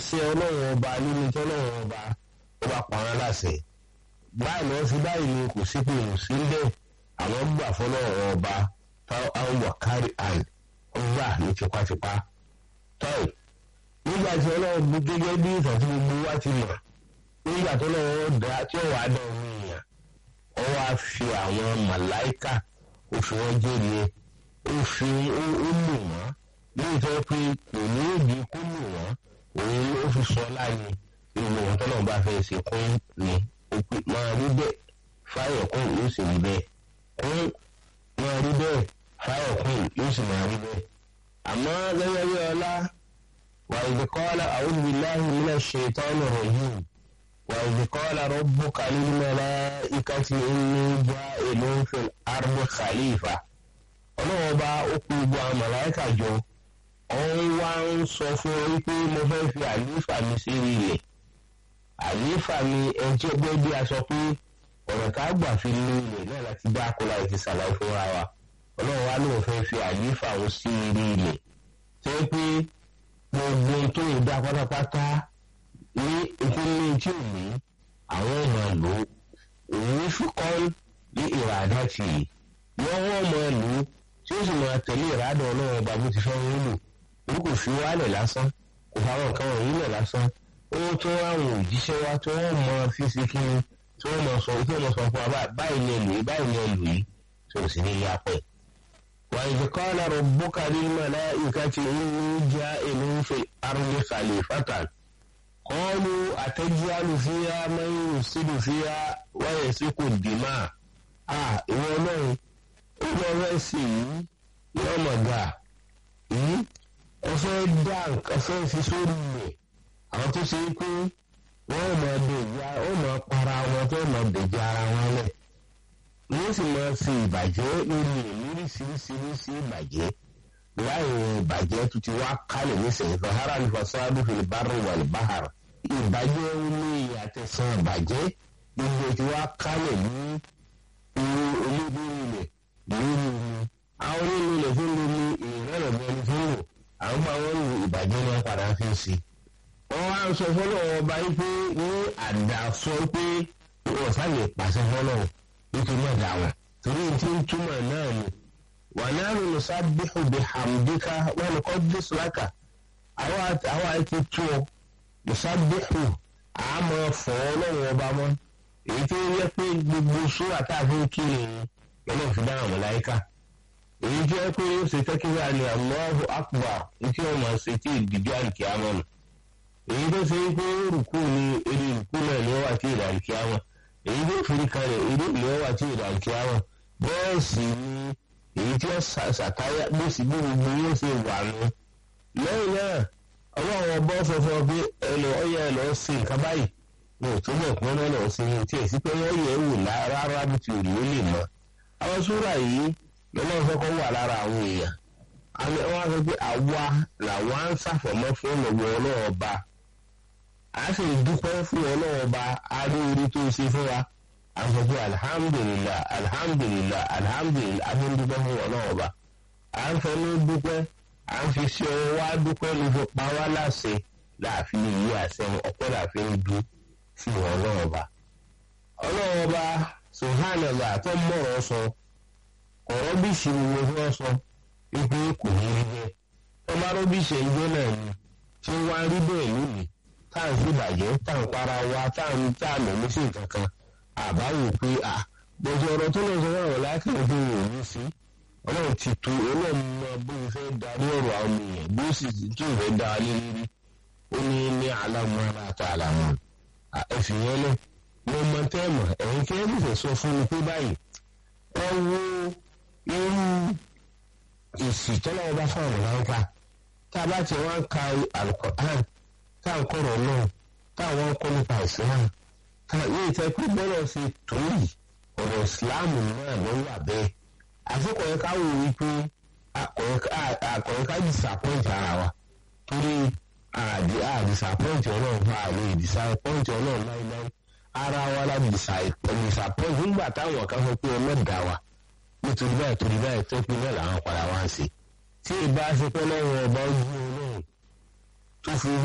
ṣe ọlọ́run ọba nínú tọ́lọ́run ọba ó bá pa wọn láṣẹ báyìí lọ́ọ́ sí báyìí ni kò sí pé kò sí bẹ́ẹ̀ àwọn gbà fọlọ́run ọba táwọn wà kárí àn ọgbà ní tipátipá tọ́ì nígbà tí ọlọ́run bí gẹ́gẹ́ bí ìtàn tí gbogbo wa ti mọ̀ nígbà tó lọ́wọ́ dá tí ó wàá dán omi èèyàn ó wá fi àwọn màláìkà ó fi wọ́n jẹ́rìí ó fi ó lò wọ́n ní ìtọ́ pé kò ní èdè kó lò wọ́n òun ó fi sọ láàyè ìwọ ohun tó náà bá fẹ́ ṣe kún ni ó pè máa rí bẹ́ẹ̀ fáyọ̀ kún yóò sì rí bẹ́ẹ̀ kún máa rí bẹ́ẹ̀ fáyọ̀ kún yóò sì máa rí bẹ́ẹ̀ àmọ́ gẹ́gẹ́ bí ọlá وإذ قال أعوذ بالله من الشيطان الرجيم وإذ قال ربك للملائكة إني جائل في الأرض خليفة ọlọ́wọ́ bá ó kú gbogbo àwọn màláìkà jọ òun wá ń sọ fún ọ wípé mo fẹ́ fi àlífà mi sí ilẹ̀ àlífà mi ẹni tí ó gbé bí a sọ pé ọ̀nà ká gbà fi lu ilẹ̀ náà láti dá akọ́lá ti ṣàlàyé fúnra wa ọlọ́wọ́ wá lóun fẹ́ fi àlífà òun sí ilẹ̀ tó pé gbogbo tó yẹ dá pátápátá ní ìpínlẹ̀ tí ò ní àwọn ọmọ lò òun fúkọ́ ní ìràdá tì í wọ́n wọ́n mọ lò tí ó sì máa tẹ̀lé ìràdá ọlọ́run ọba bó ti fẹ́ wọ́n lò òun kò fi wálẹ̀ lásán kò fáwọn nǹkan wọ̀nyí lẹ̀ lásán ó tó àwọn òjíṣẹ́ wa tí wọ́n mọ fífi kí ni tí wọ́n mọ sọ tí wọ́n mọ sọ fún wa báyìí ni èlò yìí báyìí ni èlò yìí tí ò sì ní yá pẹ́. وإذ قال ربك للملائكة إني جائل في الأرض خليفة قالوا أتجعل فيها من يفسد فيها ويسفك الدماء ah ìwọ ọlọ́run ó lọ fẹ́ sí yìí yóò mọ̀ gà yìí ó fẹ́ dá nǹkan fẹ́ fi sórí rẹ̀ àwọn tó ṣe pé wọ́n mọ̀ dèjà ó mọ̀ para wọn tó mọ̀ dèjà ara wọn lẹ̀ wọ́n sì máa fi ìbàjẹ́ lórí ìríríṣiríṣiríṣi ìbàjẹ́ láì ìbàjẹ́ tó ti wá kálẹ̀ nísìnyí fahara ní fasadu fil barri wal bahr ìbàjẹ́ omi àtẹ̀sán ìbàjẹ́ gbogbo ti wá kálẹ̀ ní irú olóògbé ilẹ̀ lórí omi àwọn nínú ilẹ̀ tó ń lo ní ìrẹ́lẹ̀ bẹ́ẹ̀ni tó ń lò àwọn bá wọn lu ìbàjẹ́ náà padà fi ń sí. wọ́n wá ń sọ fọ́lọ́ ọba yìí pé ní àdàsọ pé wọ́n sá lè pàṣẹ fọ́lọ́ nítorí ọ̀dà wọn torí tí ń túmọ̀ náà ni wà náà ló sábìhù bí hàmdíkà wọn ni kọ́ dé sùlákà àwọn àti tó ló sábìhù àmọ́ fọ́ lọ́wọ́ ọba mọ́ èyí tó yẹ pé gbogbo sùúrà tá a fi ń kí ni lọ́nà fi dáhùn mọ̀láyíkà èyí tó yẹ pé ó ṣe tẹ́kíwá ni Allahu akbar tí wọ́n máa ṣe tí ìdíjọ́ àlùkìyàmọ́ nù èyí tó ṣe pé rùkú ni eré rùkú náà ni wọ́n wà tí ìdá àlùkìyàmọ́ èyí tó fi kalẹ̀ irú ìlú wà tí ìdá àlùkìyàmọ́ bẹ́ẹ̀ sì ni èyí tí wọ́n ṣàtáyà bó sì bí gbogbo yóò ṣe wà nù lẹ́yìn náà ọlọ́run ọba sọ fún ọ pé ẹlò ọyẹ ẹlọ sí nǹkan báyìí wọn ò tó mọ̀ pé wọ́n lọ sí ní tí èsì pé wọ́n yẹ̀ wò rárá bí ti òrì ó lè mọ́ àwọn súrà yìí lọ́lọ́run fẹ́ kọ́ wà lára àwọn èèyàn àwọn wọn sọ pé àwa làwọn á ń ṣàfọ̀mọ́ fún ọlọ́wọ́ ọlọ́run ọba a sì dúpẹ́ fún ọlọ́run ọba adéorí tó ṣe fún wa a sọ pé alihamudulila alihamudulila alihamudulila a fi ń dúpẹ́ fún ọlọ́run ọba à ń fẹ́ ní dúpẹ́ à ń fi ṣe ọwọ́ wá dúpẹ́ ló fi pa wá láṣẹ láàfin ìyí àṣẹ ọpẹ́ láàfin dú fún ọlọ́run ọba ọlọ́run ọba sùhánàlá tó mọ̀rọ̀ sọ ọ̀rọ̀ bí ìṣirò tí wọ́n sọ wípé kò ní rí bẹ́ẹ̀ ọmọ arọ́bíṣẹ́ ìjọ náà ni tí wọ́n á rí bẹ́ẹ̀ lónìí tá à ń ṣèbàjẹ́ tá à ń para wa tá à ń tá à mọ̀ ní sí nǹkan kan àbáwò pé à bọ̀dọ̀ ọ̀rọ̀ tó lọ sọ fún àwọn lákàtúntò tó wò ní sí ọlọ́run ti tu ọlọ́run mọ bó ṣe fẹ́ darí ọ̀rọ̀ àwọn èèyàn bó sì tí ò fẹ́ da alẹ́ lórí ó ní ní alámúra àti àlàmù ẹ̀sìn yẹn lẹ̀ mo mọ tẹ́ẹ̀mọ̀ ẹ̀yin kí ẹ bí fẹ́ sọ fún mi pé báyìí ẹ wo irú èsì tọ́lọ́wọ́ bá fáwọn ọ̀làǹkà tá a bá ti wá ń ka alukoran tá à ń kọ̀rọ̀ náà tá àwọn ń kọ́ nípa ìsìlámù tá yìí tẹ́ pé bọ́lọ̀ ṣe tó yìí ọ̀rọ̀ ìsìlámù náà ló wà bẹ́ẹ̀ àfikọ̀ yẹn ká wò wípé àkọ̀yẹ́ ká disappoint ara wa torí àdì àdìsappoint ọlọ́run fún àlè disappoint ọlọ́run láíláí ara wa la disappoint nígbà táwọn kan sọ pé ọlọ́dà wa nítorí báyìí torí báyìí tó pin náà làwọn padà wá ń ṣe tí ìbá ṣe pẹ́ lọ́wọ́ ọba ojú ọlọ́run tó fi